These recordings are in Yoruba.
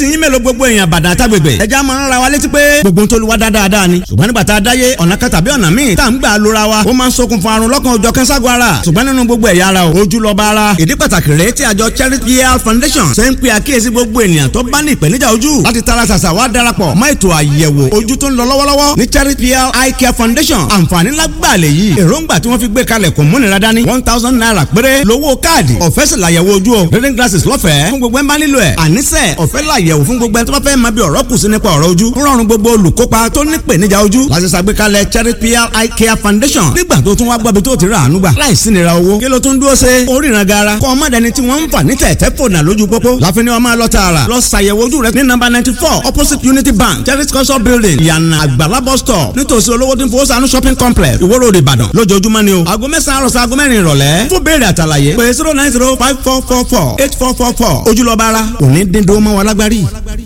tiyín mélòó gbogbo èèyàn bàdàn àtàgbègbè ẹja máa ń ra wa létí pé gbogbo tó lu wa dáadáa ni ṣùgbọ́n nígbà tá a dáyé ọ̀nà kan tàbí ọ̀nà míì tá à ń gbà lóra wa ó máa ń ṣokùnfà àrùn lọ́kàn òjọ̀ kẹ́ńságun ara ṣùgbọ́n nínú gbogbo ẹ̀yà ara o ojú lọ́ba ara ìdí pàtàkì rèé tí àjọ Charity Health Foundation ṣe ń pe àkíyèsí gbogbo ènìyàn tó bá ní ìpèníjà ojú láti tara ṣàṣà wá darapọ̀ mọ́ ètò àyẹ̀wò ojú tó ń lọ lọ́wọ́lọ́wọ́ ní Charity Health Eye Care Foundation àǹfààní lágbàlẹ̀ yìí èròǹgbà tí wọ́n fi gbé kalẹ̀ kò múnira dání one thousand naira péré lówó káàdì ọ̀fẹ́ sì làyẹ̀wò ojú o reading glasses lọ́fẹ̀ẹ́ fún gbogbo ẹ̀ bá nílò ẹ̀ àníṣe ọ̀fẹ́ làyẹ̀wò fún gbogbo ẹ̀ tó bá fẹ́ máa bí ọ̀rọ̀ kù sí nípa ọ̀rọ̀ ojú ń rọrùn gbogbo olùkópa tó ní ìpèníjà ojú láti ṣàgbékalẹ̀ Charity Eye Care Foundation nígbà tó tún wá gbọ́bi tó ti rà àánú gbà láì sí nira owó kí ló tún dúró ṣe oríran gara kọ́ ọmọ dẹni tí wọ́n ń fà ní tẹ̀tẹ̀ fònà lójú pópó láfi ni wọ́n máa lọ tààrà lọ ṣàyẹ̀wò ojú rẹ ní nọ́mbà ninety four opposite Unity Bank Charity culture building yànnà àgbàlá bus stop nítòsí olówó tí ń fowó sànú shopping complex Ìwó Road Ìbàdàn lójoojúmọ́ ni o aago mẹ́sàn-án àròsọ aago mẹ́rin ìrọ̀lẹ́ fún béèrè àtàlàyé pé zero nine zero five four four four eight four four four ojúlọ́ba ara òní dídó mọ́ wa lágbárí.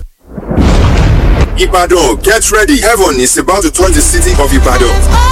Ibadan, get ready. Heaven is about to touch the city of Ibadan.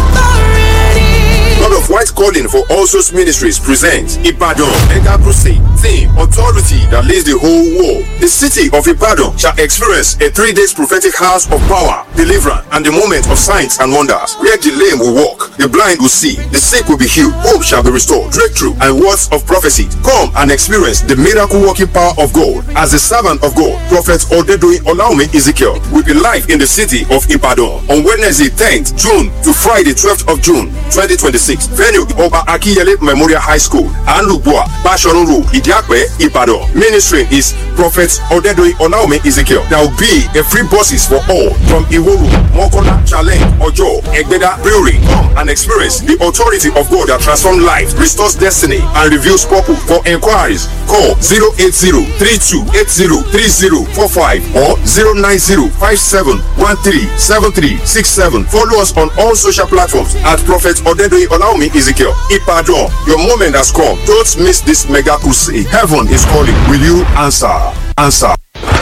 God of White Calling for All Souls Ministries presents Ibadan Mega Crusade. Theme Authority that leads the whole world. The city of Ibadan shall experience a three days prophetic house of power, deliverance, and the moment of signs and wonders. Where the lame will walk, the blind will see, the sick will be healed, hope shall be restored, breakthrough, and words of prophecy. Come and experience the miracle working power of God. As the servant of God, Prophet Odedoyin Olaume Ezekiel will be live in the city of Ibadan on Wednesday 10th June to Friday 12th of June 2026. Venue Oba Akiyele Memorial High School, Anlubua, Bashorun Road, Idiakwe, Ibadan. Ministry is Prophet Odedoyin Olaume Ezekiel. There will be a free buses for all from Iworu, Mokola, Challenge, Ojo, Egbeda, Brewery. Come and experience the authority of God that transforms life, restores destiny, and reveals purpose. For inquiries, call 080-3280-3045 or 090-5713-7367. Follow us on all social platforms at Prophet Odedoyin Olaume Ezekiel. Ipadon, your moment has come. Don't miss this mega crusade. Heaven is calling. Will you answer? Answer.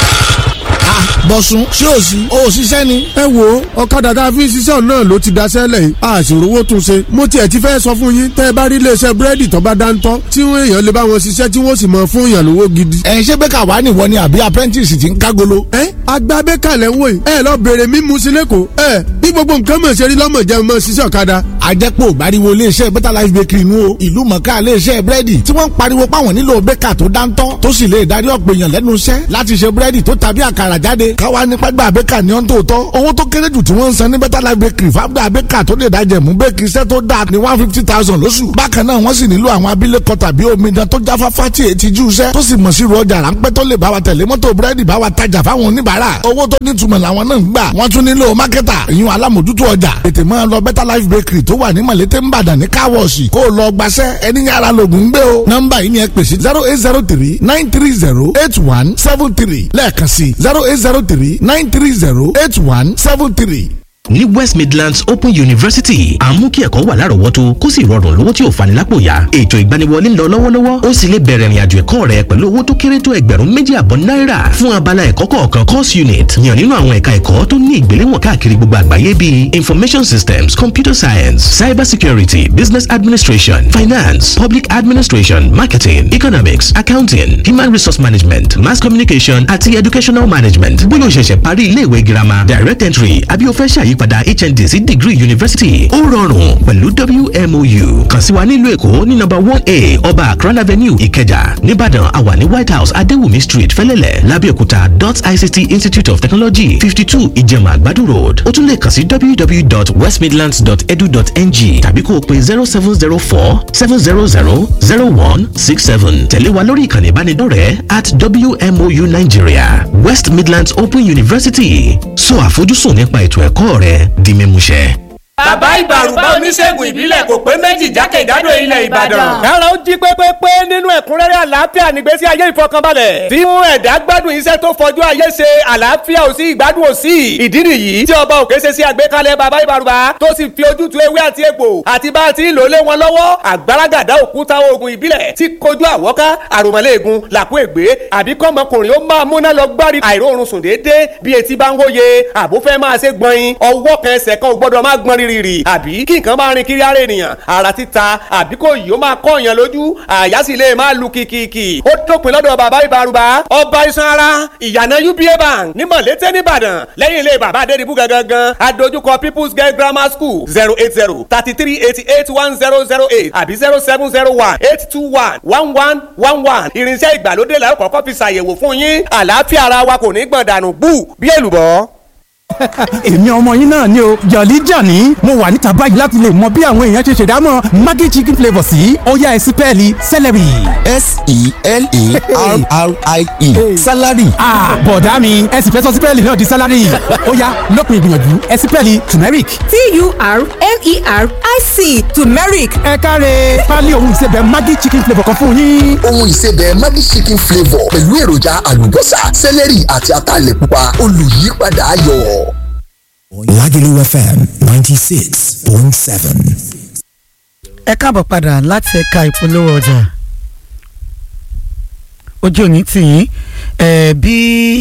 bọ̀sùn ṣé ò sí ò ṣiṣẹ́ ni. ẹ wo ọ̀kadà tá a fi ń ṣiṣẹ́ náà ló ti daṣẹ́ lẹ̀ yìí a sì rówó tún ṣe. mo tiẹ̀ ti fẹ́ sọ fún yín tẹ́ ẹ bá rí iléeṣẹ́ búrẹ́dì tó bá dáńtọ́ tí wọ́n èèyàn lè bá wọn ṣiṣẹ́ tí wọ́n sì mọ fún èèyàn lówó gidi. ẹ ṣé bẹ́ẹ̀ka wà ní ìwọ ni àbí apprentice ti ń kágolo. ẹ àgbà bẹ́ẹ̀ka lẹ́ ń wò yìí ẹ lọ bèrè mímu sí lẹ́kọ̀ọ́ ẹ bí gbogbo nǹkan mọ̀ ṣe rí lọ́mọ jẹun mọ̀ ṣiṣẹ́ ọ̀kadà. àjẹpọ̀ gbariwo iléeṣẹ́ better life bakery nu o ìlú mọ̀ká iléeṣẹ́ búrẹ́dì tí wọ́n ń pariwo páwọn nílò bẹ́ẹ̀ka tó dáńtọ́ tó sì lè darí ọ̀pọ̀ èèyàn lẹ́nu iṣẹ́ láti ṣe búrẹ́dì tó tàbí àkàrà jáde káwa nípa gbà bẹ́ẹ̀ka ní ọ́n tó tọ́ owó tó kéré jù tí wọ́n ń san ní better life bakery fábdà bẹ́ẹ̀ka tó lè dájẹ̀ mú bẹ́ẹ̀kì iṣẹ́ tó dáa ní one fifty thousand lóṣù bákan náà wọ́n sì nílò àwọn abilékọ tàbí omidan tó jáfáfá tí èyí ti jú iṣẹ́ tó sì mọ̀ sí rọjà ráńpẹ́ tó lè bá wa tẹ̀lé mọ́tò búrẹ́dì bá wa tajà fáwọn oníbàárà owó tó nítumọ̀ làwọn náà ń gbà wọ́n tún nílò mákẹ́tà ìyún alámòjútó ọjà tètè máa lọ better life bakery tó wà ní mọ̀lété ńbàdàn ní káwọ̀ọ̀sì kó o lọ gbaṣẹ́ ẹni yàrá lògùn gbé o nọ́mbà yìí ni ẹ pèsè zero eight zero three nine three zero eight one seven three lẹ́ẹ̀kan sí zero eight zero three nine three zero eight one seven three ní west midlands open university à ń mú kí ẹ̀kọ́ wà lárọ̀ọ́wọ́tó kó sì rọrùn lówó tí ò fani lápò yá ètò ìgbaniwọlé ń lọ lọ́wọ́lọ́wọ́ ó sì lè bẹ̀rẹ̀ ìrìnàjò ẹ̀kọ́ rẹ pẹ̀lú owó tó kéré tó ẹgbẹ̀rún méjì àbọ̀ náírà fún abala ẹ̀kọ́ kọ̀ọ̀kan course unit yàn nínú àwọn ẹ̀ka ẹ̀kọ́ tó ní ìgbéléwọ̀n káàkiri gbogbo àgbáyé bíi information systems computer science cyber security business administration finance public administration marketing economics accounting human resource management mass communication àti educational management bóyá o ṣẹ̀ṣẹ̀ parí ilé ìwé girama direct entry àbí o fẹ́ ṣàyí ìyípadà hnd sí degree university ó rọrùn pẹ̀lú wmou kàn sí wa nílùú èkó ní nọ́mbà one a ọba akran avenue ìkẹjà nìbàdàn àwa ní white house adéwùmí street fẹlẹ́lẹ̀ lábẹ́òkúta dot ict institute of technology fifty two ìjẹ̀mà àgbàdo road ó tún lè kàn sí www.westmidlands.edu.ng tàbí kó o pe zero seven zero four seven zero zero zero one six seven tẹ̀lé wa lórí ìkànnì ìbánidọ́rẹ̀ẹ́ at wmou nigeria west midlands open university sọ àfojúsùn nípa ètò ẹ̀kọ́ rẹ di mímúṣẹ. bàbá ìbàrùbá oníṣègùn ìbílẹ̀ kò pé méjì jákèjádò ilẹ̀ ìbàdàn. kára ó jí pépépé nínú ẹ̀kúnrẹ́rẹ́ àlàáfíà nígbésí ayé ìfọkànbalẹ̀. tí mú ẹ̀dá gbádùn iṣẹ́ tó fọjú ayé ṣe àlàáfíà ò sí ìgbádùn ò sí. ìdí nìyí tí ọba òkè ṣe sí àgbékalẹ̀ bàbá ìbàrùbá tó sì fi ojútùú ewé àti egbò àti bá a ti ń lò lé wọn lọ́wọ́ àgbàràgàdá òkúta oògùn ìbílẹ̀ tí kojú àwọ́ká àròmọ́lẹ́ẹ̀gùn làkú ègbé àbí kọ́mọkùnrin ó máa múná lọ gbárí àìróorun sùn déédéé bí etí bá ń wóye àbúfẹ́ máa ṣe gbọ̀nyin ọwọ́ kan ẹsẹ̀ kan ò gbọ́dọ̀ má gbọ́n rí rìrì àbí kí nǹkan máa rin kiri ara ènìyàn ara títa àbí kò yìí ó máa kọ́ èèyàn lójú àyà sì lè máa lu kìkìkì ó dópin lọ́dọ̀ bàbá ìbárúbá ọba iṣan ara ìyànà uba bank ní mọ̀lété nìbàdàn lẹ́yìn ilé bàbá adédìbú gangan adójúkọ people's girl grammar school zero eight zero thirty three eighty eight one zero zero eight àbí zero seven zero one eight two one one one one one irinṣẹ́ ìgbàlódé la ó kọ́kọ́ fi ṣàyẹ̀wò fún yín àlàáfíà ara wa kò ní gbọ̀n dànù bú bí èlùbọ́ èmi ọmọ yín náà ni o jọ̀lí jàní mo wà níta báyìí láti lè mọ bí àwọn èèyàn ṣe ṣèdámọ̀ maggi chicken flavour sí ọ̀yá ẹ̀sìn pẹ́ẹ́lí celery. s-e-l-e-r-r-i-e salary. bọ̀dá mi ẹ̀sìn fẹ́ sọ sí pẹ́ẹ́lí náà di salary ọ̀yá lópin ìgbìyànjú ẹ̀sìn pẹ́ẹ́lí turmeric. t-u-r-m-e-r-i-c turmeric. ẹ káre pálí ohun ìsebẹ̀ maggi chicken flavour kan fún yín. ohun ìsebẹ̀ maggi chicken flavour pẹ̀lú èròjà àlùbọ́sà celery àti ataalẹ̀ pupa olùyípadà ayọ̀. Lagelu FM ninety six point seven. ẹ káàbọ̀ padà láti ẹ̀ka ìpolówó ọjà ojú òní tì yín ẹ̀ bí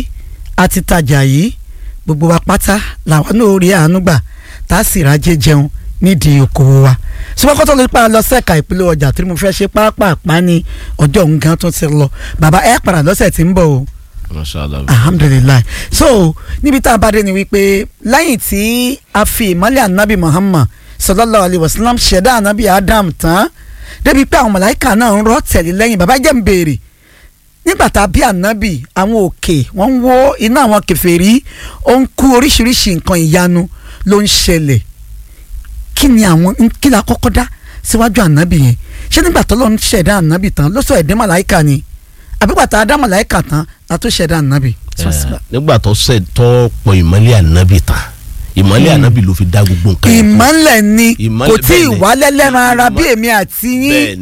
a ti tajà yìí gbogbo wa pátá làwọn náà rí àánú gbà tá a sì rájẹ jẹun nídìí okòwò wa ṣùgbọ́n kó tó lè pa lọ sẹ́ka ìpolówó ọjà tí mo fẹ́ ṣe pápápá ní ọjọ́ òun gan tó ti lọ bàbá ẹ padà lọ́sẹ̀ tí ń bọ̀ o alhamdulilayi so níbi tá a bá dé ni wípé lẹ́yìn tí a fi ìmọ̀lẹ̀ anabi muhammad sallallahu alayhi wa sallam ṣẹ̀dá anabi adam tán débi pé àwọn màláìka náà ń rọ́ tẹ̀lé lẹ́yìn bàbá jẹ́ ń béèrè nígbà tá a bí anabi àwọn òkè wọ́n ń wó iná àwọn kèfèrí ó ń kú oríṣiríṣi nǹkan ìyanu ló ń ṣẹlẹ̀ kí ni àwọn kí la kọ́kọ́ dá síwájú anabi yẹn ṣé nígbà tó lọ́n ṣẹ̀dá anabi tán ló sọ ẹ̀dẹ́ màláìka ni àbígbàtà adá màláìka tán la tó ṣẹ̀dá ànábì. nígbà tó ṣe tó pọ̀ ìmọ́lẹ̀ ànábì tán ìmọ́lẹ̀ ànábì ló fi dá gbogbo nǹkan yẹn. ìmọ́lẹ̀ ni kò tí ì wálẹ̀ lẹ́ran ara bí èmi àti yín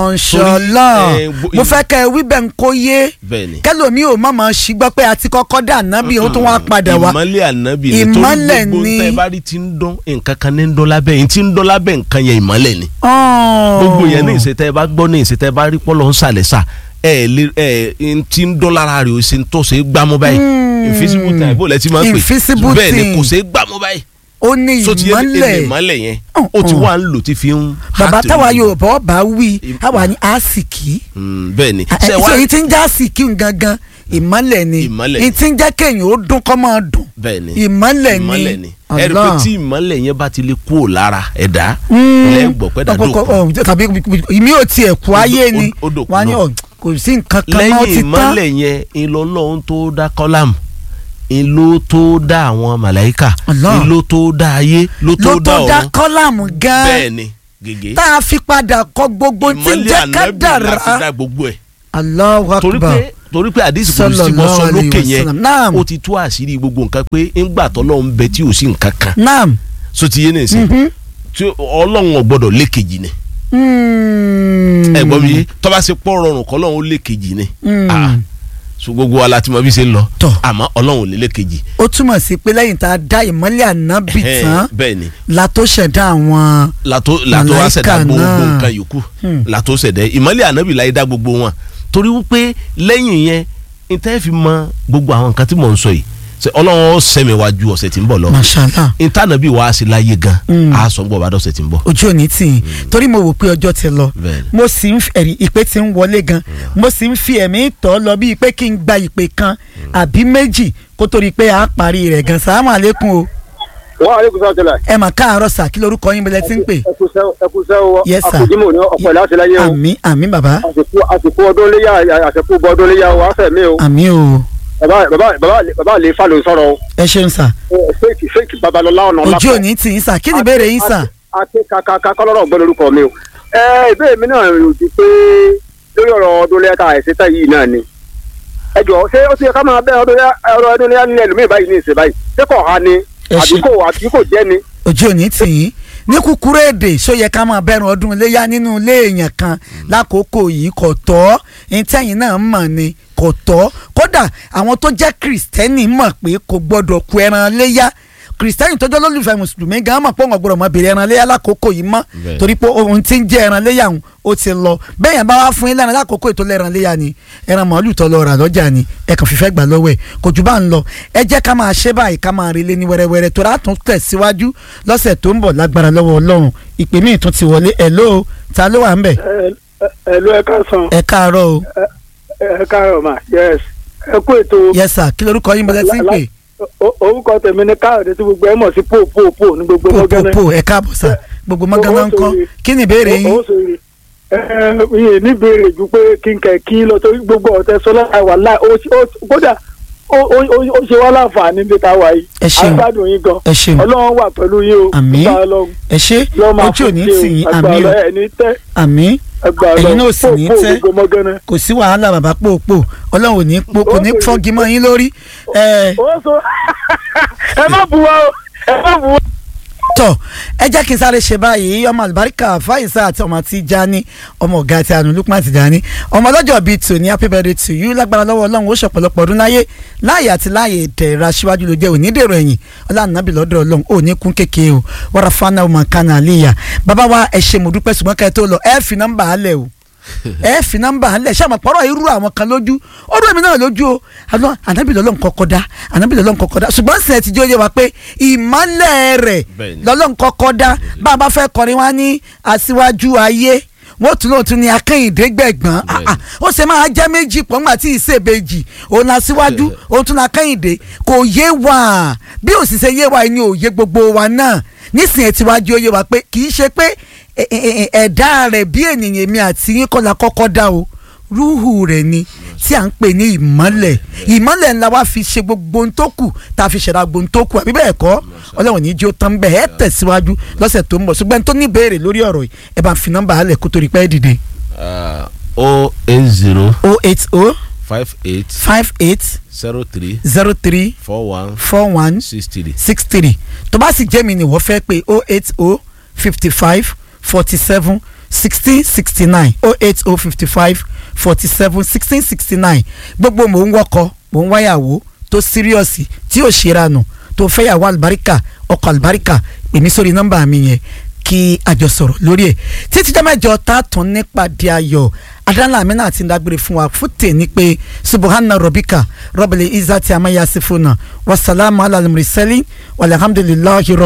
mọ̀ṣọ́lọ́ mo fẹ́ kẹ́ ẹ wí bẹ́ẹ̀ ń kó yé kẹ́lòmí ò mọ̀ mọ̀ sí gbọ́ pé a ti kọ́kọ́ dá ànábì ó tún wá padà wá ìmọ́lẹ̀ ànábì ni torí gbogbo tẹ́ bá rí ti ń dán nǹkan kan ní ń dán lábẹ́ yìí ti ń dán lábẹ́ nǹkan yẹn ìmọ́lẹ̀ ni gbogbo yẹn ní ìṣètẹ́ bá gbọ́ ní ìṣètẹ́ bá rí pọ́lọ́ ń sàlẹ̀ sà ẹ lè ẹ ti ń dán lára rẹ̀ o ṣe ń tọ́ ṣe é gbámú báyìí invisible time bó lẹ ti máa ń pè invisible bẹ́ẹ̀ ni kò ṣe é gbámú báyìí. ó ní ìmọ́lẹ̀ ìmọ́lẹ̀ yẹn ó ti wá ń lò tí fi ń. bàbá táwa Yorùbá bá wí àwa ní àsìkí. bẹ́ẹ̀ ni. ṣe èyí tí ń já àsìkí gangan ìmọ́lẹ̀ ni èyí tí ń jẹ́ kéèyàn ó dún kọ́ máa dùn bẹ́ẹ̀ ni ìmọ́lẹ̀ ni ẹ̀rí pé tí ìmọ́lẹ̀ yẹn bá ti lè kú ò lára ẹ̀dá lẹ́gbọ̀n pẹ́ dàdó kan. tàbí ìmí ò tiẹ̀ kú ayé ni wọ́n á ní kò sí nǹkan kan mọ́ ti tán. lẹ́yìn ìmọ́lẹ̀ yẹn ìlọ́lọ́run tó dá kọ́lámù ìlú tó dá àwọn màláìkà ìlú tó dá ayé ló tó dá ọ̀run ló tó dá kọ́lámù gan-an bẹ́ẹ̀ ni gègé tá a fi padà kọ gbogbo tí ń jẹ́ ká dára ìmọ́lẹ̀ ànábì láti dá gbogbo ẹ̀ Allahu Akbar torí pé torí pé àdìsí kò sí bọ́ sọ lókè yẹn ó ti tú àṣírí gbogbo nǹkan pé ńgbà tọ́lọ́ ń bẹ tí ò sí nǹkan kan naam so ti yé ní ìsìn tí ọlọ́run ò gbọ́dọ̀ lékejì ni ẹ̀gbọ́n mi tó bá ṣe pọ̀ rọrùn kọ́ ọlọ́run ó lékejì ni so gbogbo wa la ti mọ bí ṣe ń lọ àmọ́ ọlọ́run ò lè lékejì. ó túmọ̀ sí pé lẹ́yìn tá a dá ìmọ́lẹ̀ ànábì tán bẹ́ẹ̀ ni la tó ṣẹ̀dá àwọn látó látó wá ṣẹ̀dá gbogbo nǹkan yòókù látó ṣẹ̀dá ìmọ́lẹ̀ ànábì láyé dá gbogbo wọn torí wípé lẹ́yìn yẹn ìtẹ́ fi mọ gbogbo àwọn nǹkan tí mò ń sọ yìí ṣe ọlọ́run sẹ́mi wá ju ọ̀sẹ̀ tí ń bọ̀ lọ. mashallah. ìtànàbí wàá sí láyé gan a sọ ń bọ̀ bá dọ̀sẹ̀ tí ń bọ̀. ojú òní tì í torí mo wò pé ọjọ́ ti lọ mo sì ń ẹ̀rí ìpè tí ń wọlé gan mo sì ń fi ẹ̀mí tọ́ lọ bíi pé kí n gba ìpè kan àbí méjì kó torí pé a parí rẹ̀ gan sàmà lẹ́kùn o. wọ́n aleykum salaam tẹ́lẹ̀. ẹ mà káàárọ̀ sà kí lorúkọ yín bẹ̀rẹ̀ tí ń pè. ẹkúsẹ́ o yes sir àkójímọ̀ ní ọ̀pọ̀ láti láyé o. àmín àmín bàbá. àsìkò ọdún léyà àsìkò bọ́ ọdún léyà o àfẹ́ mi o. àmín o bàbá bàbá bàbá bàbá lè fa ló ń sọ̀rọ̀ o. ẹ ṣeun sà. fake fake babalọla ọ̀nà ọ̀la. ojú òní tì í sà kí ni ìbéèrè yín sà. àti kàkà kọlọ́rọ̀ gbọ́ lórúkọ mi o. ẹ ìbéèrè mi náà rò ti pé lórí ọ̀rọ̀ ọdún lẹ́yà tá àìsíta yìí náà ni. ẹ jọ ṣé ó ti yẹ ká máa bẹ ọdún lẹ́yà nílẹ̀ lómi báyìí ní ìsìn báyìí ṣé kò ha ni àdúgbò àdúgbò jẹ́ ni. ojú òní tì í ní kúkúrú èdè ṣó yẹ ká máa bẹ̀rù ọdún iléyà nínú ilé èèyàn kan lákòókò yìí kò tọ́ ìtẹ̀yìn náà mọ̀ ni kò tọ́ kódà àwọn tó jẹ́ kìrìsìtẹ́nì mọ̀ pé kò gbọ́dọ̀ ku ẹran léyà kìrìsìtẹ́nì tọ́jọ́ lólùfẹ́ mùsùlùmí gan mọ̀ pé òun ọ̀gbọ́dọ̀ mọ bèrè ẹran léyà lákòókò yìí mọ́ Bẹ́ẹ̀. torí pé ohun tí ń jẹ́ ẹran léyà òun ó ti lọ bẹ́ẹ̀ yẹn bá wá fún yín lẹ́ran lákòókò ètò lẹ́ran léyà ni ẹran màálù tó lọ rà lọ́jà ni ẹ kàn fífẹ́ gbà lọ́wọ́ ẹ̀ kò jù bá ń lọ ẹ jẹ́ ká máa ṣe báyìí ká máa relé ní wẹ́rẹ́wẹ́rẹ́ tó rà tún tẹ̀síwájú lọ́sẹ̀ tó ń bọ̀ lágbára lọ́wọ́ ọlọ́run ìpè míì tún ti wọlé ẹ̀ ló ta ló wà ń bẹ̀ ẹ̀lú ẹ̀ka san ẹ káàárọ̀ o ẹ̀ka ọ̀mà yes ẹ kú ètò. yes sir kí lorúkọ yín bọ́lá sí ń pè O- orúkọ tèmi ní káyọ̀dé tí gbogbo ẹ mọ̀ sí pò pò pò ní gbogbo mọ́gánná. pò ẹ káàbọ̀ sà gbogbo mọ́gánná ń kọ́ kí ni ìbéèrè yín ó sòrè ẹ ẹ ní ìbéèrè ju pé kí n kẹ̀ kí lọ torí gbogbo ọ̀tẹ̀ sọlá wà láì ó ó- kódà ó ó- ó- ó ṣe wá láǹfààní níbi tá a wà yìí. Ẹ ṣeun. agbádùn yín gan. Ẹ ṣeun. ọlọ́run wà pẹ̀lú yín o. Àmín. Gbà Ọlọ́run. ẹ ṣe Lọ́ọ́ máa ojú ò ní fún tì yín ṣe o. àmì o Agbára ẹ̀ ní tẹ́. àmì Agbára ẹ̀yin náà Ọlọ́run. sì ní Pò, pò, tẹ́ gbogbo mọ́gánná. kò sí wàhálà bàbá pòpò ọlọ́run ò ní po kò ní fọ́gi mọ́ yín lórí ẹ ó sọ ẹ má bu wa o ẹ má bu wa. tọ ẹ jẹ́ kí n sáré ṣe báyìí ọmọ àlùbáríkà fáyìsá àti ọmọ àti jani ọmọ ọ̀gá àti àánú lukman ti jani ọmọ ọlọ́jọ́ bíi tòní happy birthday to you lágbára lọ́wọ́ ọlọ́run ó ṣọ̀pọ̀lọpọ̀ ọdún láyé láàyè àti láàyè ìdẹ̀ra síwájú ló jẹ́ òní dèrò ẹ̀yìn ọlànàbì lọ́dọ̀ ọlọ́run ò ní kún kékeré o wàrà fana ọmọ kan àlìyà bàbá wa ẹ ṣe mo dúpẹ́ ṣùgbọ́n kẹ́ ẹ tó lọ ẹ fi nọ́mbà alẹ̀ o ẹ fi nọ́mbà alẹ̀ ṣé àmọ́ pọ̀rọ̀ irú àwọn kan lójú ó dún èmi náà lójú o àná ànábì lọ́lọ́run kọ́kọ́ dá ànábì lọ́lọ́run kọ́kọ́ dá ṣùgbọ́n sẹ̀ ti jẹ́ oyè wa pé ìmọ̀lẹ̀ rẹ̀ Bẹ́ẹ̀ni. lọ́lọ́run kọ́kọ́ dá bá a bá fẹ́ kọrin wá ní aṣíwájú ayé wọ́n tún lóòótọ́ ní akẹ́yìndé gbẹ̀gbọ́n Ah, ah, ó ṣe máa jẹ́ méjì pọ̀ ńgbà tí ìṣèbejì òun aṣíwájú òun tún akẹ́yìndé kò yé wa bí òṣìṣẹ́ yé wa ni òye gbogbo wa náà nísìnyẹn tí wájú ó yé wa pé kì í ṣe pé ẹ- ẹ- ẹ- ẹ̀dá rẹ̀ bí ènìyàn èmi àti yín kọ́ la kọ́kọ́ dá o rúhù rẹ̀ ni tí à ń pè ní ìmọ́lẹ̀ ìmọ́lẹ̀ ńlá wa fi ṣe gbogbo ohun tó kù tá a fi ṣẹ̀dá gbogbo ohun tó kù àbí bẹ́ẹ̀ kọ́ ọlọ́run ní jí ó tán bẹ́ẹ̀ ẹ tẹ̀síwájú lọ́sẹ̀ tó ń bọ̀ ṣùgbọ́n tó ní ìbéèrè lórí ọ̀rọ̀ yìí ẹ bá fi nọ́mbà alẹ̀ kó torí pẹ́ dìde. o eight zero o eight o five eight five eight zero three zero three four one four one six three. six three tó bá sì jẹ́ mi ni wọ́n fẹ́ pé o eight o fifty five forty seven sixteen sixty nine o eight o fifty five forty seven sixteen sixty nine gbogbo mò ń wọkọ mò ń wáyàwó tó síríọ̀sì tí ò ṣe ranù tó fẹ́yàwó àlùbáríkà ọkọ̀ àlùbáríkà pè mí sórí nọ́mbà mi yẹn kí a jọ sọ̀rọ̀ lórí ẹ̀ títí jẹ́ mẹ́jọ tá a tún nípàdé ayọ̀ adala amina àti ndagbére fún wa fún tèmi pé subahana robika rọ́bìlì izati amayasifuna wasalaamu alayhi wa sallam walhamdulilayi